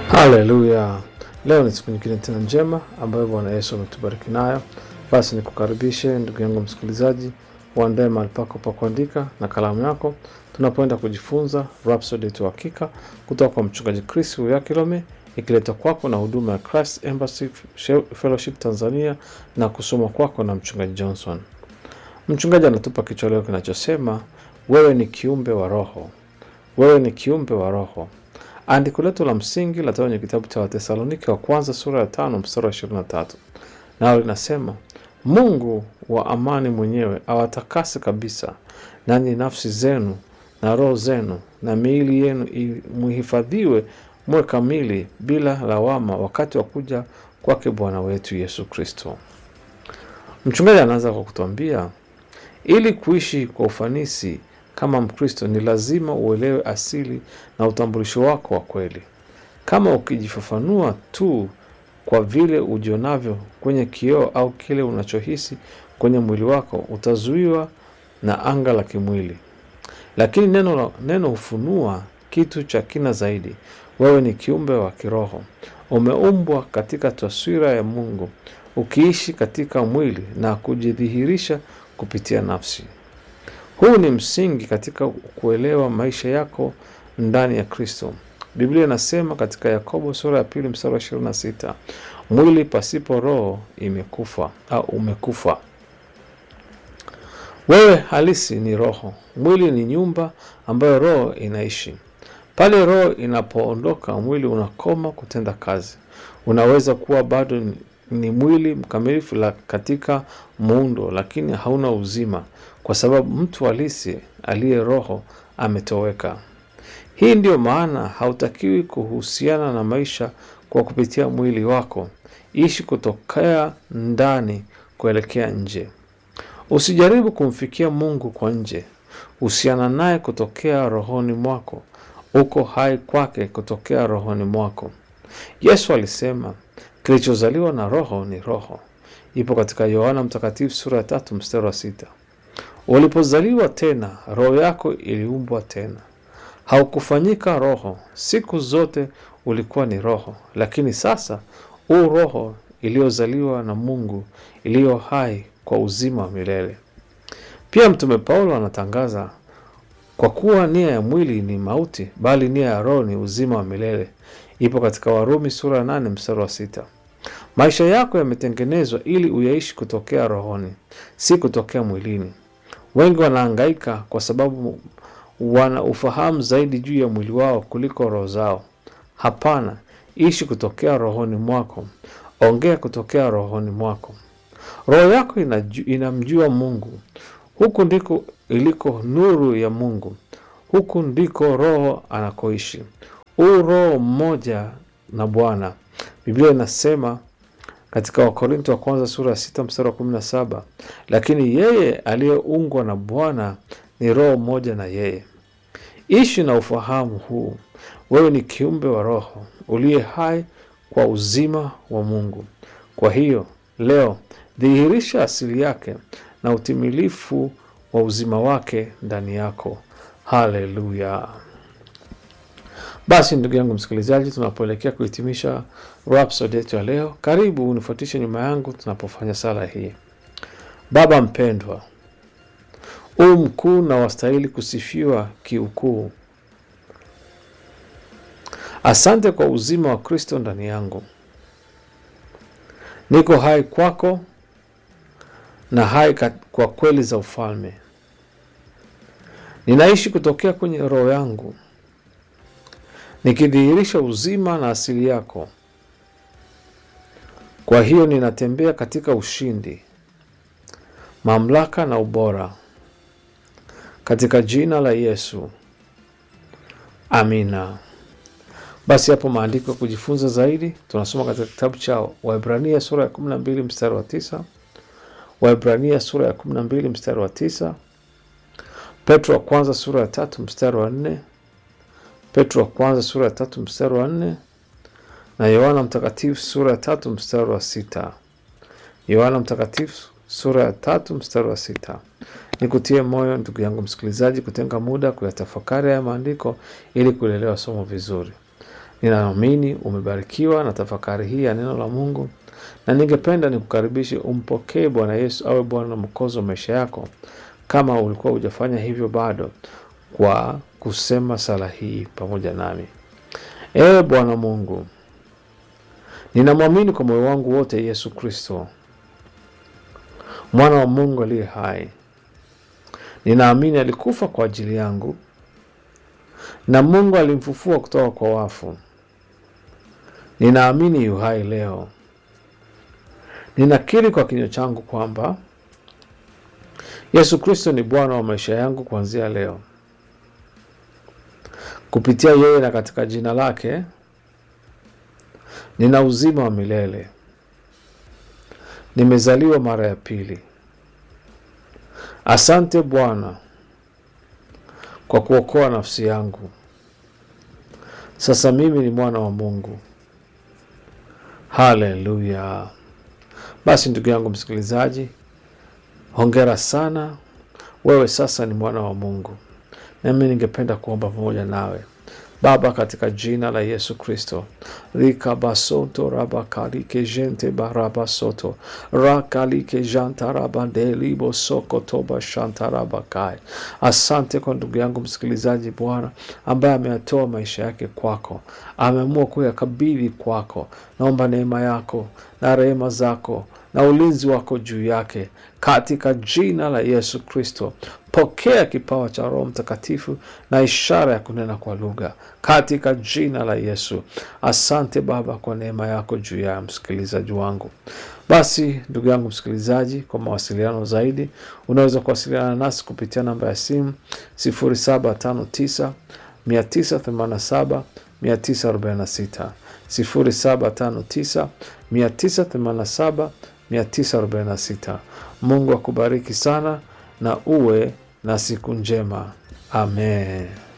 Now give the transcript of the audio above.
Haleluya! Leo ni siku nyingine tena njema ambayo Bwana Yesu ametubariki nayo. Basi nikukaribishe ndugu yangu msikilizaji, uandae mahali pako pa kuandika na kalamu yako, tunapoenda kujifunza Rhapsody yetu hakika kutoka kwa mchungaji Chris Uyakilome, ikiletwa kwako na huduma ya Christ Embassy Fellowship Tanzania na kusoma kwako na mchungaji Johnson. Mchungaji anatupa kichwa leo kinachosema wewe ni kiumbe wa Roho, wewe ni kiumbe wa Roho. Andiko letu la msingi latoka kwenye kitabu cha Watesalonike wa kwanza sura ya tano mstari wa ishirini na tatu nalo linasema Mungu wa amani mwenyewe awatakase kabisa, nanyi nafsi zenu na roho zenu na miili yenu muhifadhiwe muwe kamili bila lawama wakati wa kuja kwake Bwana wetu Yesu Kristo. Mchungaji anaanza kwa kutuambia ili kuishi kwa ufanisi kama Mkristo ni lazima uelewe asili na utambulisho wako wa kweli. Kama ukijifafanua tu kwa vile ujionavyo kwenye kioo au kile unachohisi kwenye mwili wako, utazuiwa na anga la kimwili. Lakini neno, neno hufunua kitu cha kina zaidi. Wewe ni kiumbe wa kiroho, umeumbwa katika taswira ya Mungu, ukiishi katika mwili na kujidhihirisha kupitia nafsi. Huu ni msingi katika kuelewa maisha yako ndani ya Kristo. Biblia inasema katika Yakobo sura ya pili mstari wa ishirini na sita mwili pasipo roho imekufa au umekufa. Wewe halisi ni roho. Mwili ni nyumba ambayo roho inaishi. Pale roho inapoondoka, mwili unakoma kutenda kazi. Unaweza kuwa bado ni mwili mkamilifu la katika muundo, lakini hauna uzima, kwa sababu mtu halisi aliye roho ametoweka. Hii ndiyo maana hautakiwi kuhusiana na maisha kwa kupitia mwili wako. Ishi kutokea ndani kuelekea nje. Usijaribu kumfikia Mungu kwa nje. Husiana naye kutokea rohoni mwako. Uko hai kwake kutokea rohoni mwako. Yesu alisema kilichozaliwa na roho ni roho. Ipo katika Yohana Mtakatifu sura ya tatu mstari wa sita. Ulipozaliwa tena, roho yako iliumbwa tena. Haukufanyika roho, siku zote ulikuwa ni roho, lakini sasa u roho iliyozaliwa na Mungu iliyo hai kwa uzima wa milele. Pia Mtume Paulo anatangaza kwa kuwa nia ya mwili ni mauti, bali nia ya roho ni uzima wa milele. Ipo katika Warumi sura ya nane mstari wa sita. Maisha yako yametengenezwa ili uyaishi kutokea rohoni, si kutokea mwilini. Wengi wanahangaika kwa sababu wana ufahamu zaidi juu ya mwili wao kuliko roho zao. Hapana, ishi kutokea rohoni mwako, ongea kutokea rohoni mwako. Roho yako inaju, inamjua Mungu. Huku ndiko iliko nuru ya Mungu, huku ndiko Roho anakoishi. Huu Roho mmoja na Bwana. Biblia inasema katika Wakorinto wa kwanza sura ya sita mstari wa kumi na saba lakini yeye aliyeungwa na Bwana ni roho moja na yeye. Ishi na ufahamu huu, wewe ni kiumbe wa roho uliye hai kwa uzima wa Mungu. Kwa hiyo leo dhihirisha asili yake na utimilifu wa uzima wake ndani yako. Haleluya! Basi ndugu yangu msikilizaji, tunapoelekea kuhitimisha Rhapsody yetu ya leo, karibu unifuatishe nyuma yangu tunapofanya sala hii. Baba mpendwa, u mkuu na wastahili kusifiwa kiukuu. Asante kwa uzima wa Kristo ndani yangu. Niko hai kwako na hai kwa kweli za ufalme. Ninaishi kutokea kwenye roho yangu nikidhihirisha uzima na asili yako. Kwa hiyo ninatembea katika ushindi, mamlaka na ubora, katika jina la Yesu, amina. Basi hapo maandiko ya kujifunza zaidi tunasoma katika kitabu cha Waebrania sura ya kumi na mbili mstari wa tisa Waebrania sura ya kumi na mbili mstari wa tisa Petro wa kwanza sura ya tatu mstari wa nne Petro wa kwanza sura ya tatu mstari wa nne na Yohana Mtakatifu sura ya tatu mstari wa sita Yohana Mtakatifu sura ya tatu mstari wa sita Nikutie moyo ndugu yangu msikilizaji, kutenga muda kuyatafakari haya maandiko ili kulielewa somo vizuri. Ninaamini umebarikiwa na tafakari hii ya neno la Mungu, na ningependa nikukaribishe umpokee Bwana Yesu awe Bwana na Mwokozi wa maisha yako, kama ulikuwa hujafanya hivyo bado, kwa kusema sala hii pamoja nami. Ee Bwana Mungu, ninamwamini kwa moyo wangu wote Yesu Kristo, mwana wa Mungu aliye hai. Ninaamini alikufa kwa ajili yangu na Mungu alimfufua kutoka kwa wafu. Ninaamini yu hai leo. Ninakiri kwa kinywa changu kwamba Yesu Kristo ni Bwana wa maisha yangu kuanzia leo. Kupitia yeye na katika jina lake nina uzima wa milele. Nimezaliwa mara ya pili. Asante Bwana kwa kuokoa nafsi yangu. Sasa mimi ni mwana wa Mungu. Haleluya! Basi ndugu yangu msikilizaji, hongera sana, wewe sasa ni mwana wa Mungu. Nami ningependa kuomba pamoja nawe. Baba, katika jina la Yesu Kristo, rikabasoto rabakalike jente barabasoto rakalike jantarabandelibo sokotoba shantarabakai. Asante kwa ndugu yangu msikilizaji, Bwana ambaye ameyatoa maisha yake kwako, ameamua kuyakabidhi kwako. Naomba neema yako na rehema zako na ulinzi wako juu yake katika jina la Yesu Kristo. Pokea kipawa cha Roho Mtakatifu na ishara ya kunena kwa lugha katika jina la Yesu. Asante Baba kwa neema yako juu ya msikilizaji wangu. Basi ndugu yangu msikilizaji, kwa mawasiliano zaidi unaweza kuwasiliana nasi kupitia namba ya simu 0759 987 946 0759 987 946. Mungu akubariki sana na uwe na siku njema. Amen.